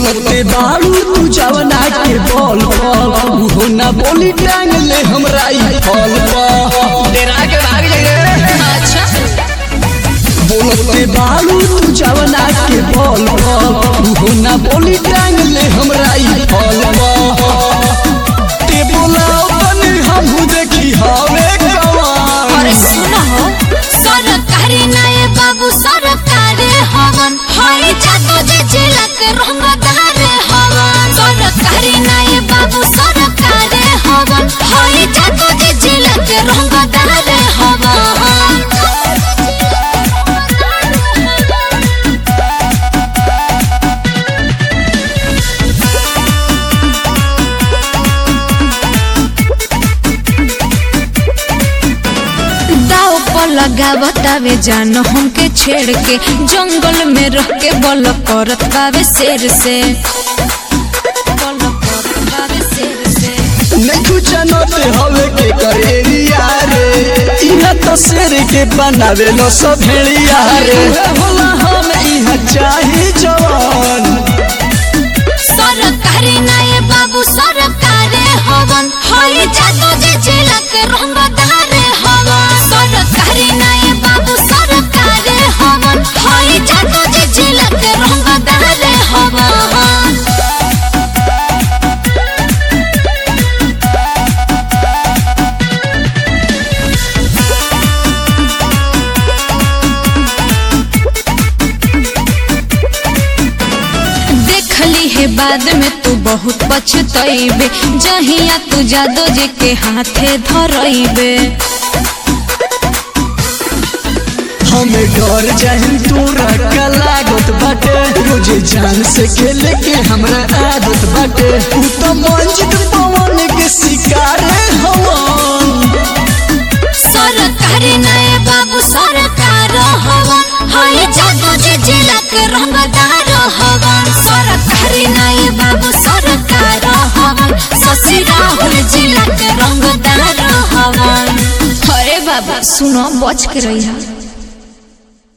बोलते बारू तू जवना के बॉल पर उहो ना बोली टांग ले हमरा ई फल पर डेरा के भाग जाइए अच्छा बोलते बारू तू जवना के बॉल पर उहो ना बोली टांग ले हमरा ई फल पर ते बोलाओ तनी हमहू देखी हवे कवान अरे सुनो सरकारी नए बाबू सरकारी हवन हई जातो जे जिलक रंगदार हवन सरकारी नए बाबू सरकारी हवन हई जातो जे जिलक रंगदार हवन दाव पर लगावतावे जान हमके छेड़ के जंगल में रह के बल करत बावे शेर से बल करत बावे शेर से नहीं कुछ नते हवे के करेरिया रे इहा तो शेर के बनावे लो सब भेड़िया रे होला हम इहा चाही जवान सरकारी नए बाबू सरकारी हवन हई जातो जे जिलक रंगदार हवन सरकारी नए बाबू सरकारी हवन हई जातो जे जिलक रंगदार हवन देखली है बाद में तू बहुत पछतैबे जहिया तू जादो जी के हाथे धरैबे हमें डर जाहिन तोरा का लागत बाटे रोजे जान से खेले के हमरा आदत बाटे तू तो मंजित पवन के शिकार हवन सरकारी नए बाबू सरकार हवन हई जादो जी जिला के रंगदार हवन सरकारी नए बाबू सरकार हवन शशि राहुल जिला के रंगदार हवन अरे बाबा सुनो बच के रही